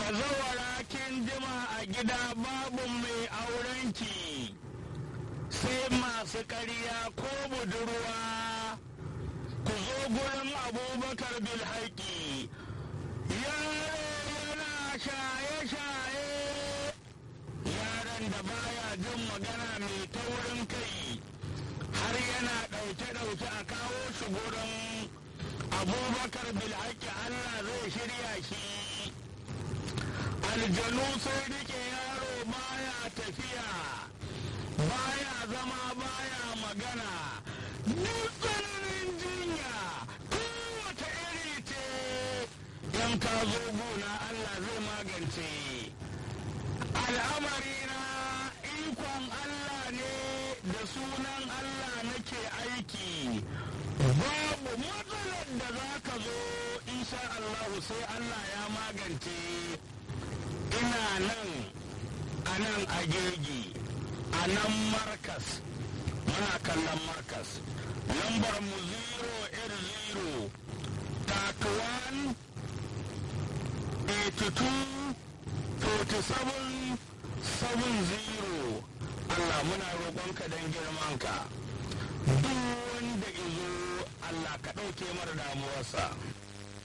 bazawara kin jima a gida babu mai aurenki sai masu ƙarya ko budurwa ku zo gurin abubakar bilhaki yaro yana shaye-shaye yaron da baya jin magana mai taurin kai har yana ɗauke-ɗauke a kawo shi gurin abubakar bilhaki allah zai shirya shi aljanu sai rike yaro baya tafiya baya zama baya magana duk tsananin jinya kowace iri ce yan ka zo gona allah zai magance al'amari na ikon allah ne da sunan allah nake aiki babu matsalar da za ka zo insha allahu sai allah ya magance ina nan a nan agegi a nan markas muna kallon markas lambar mu 0 31 82 47 70 Allah muna roƙonka don girmanka duk wanda izo Allah ka ɗauke mara damuwarsa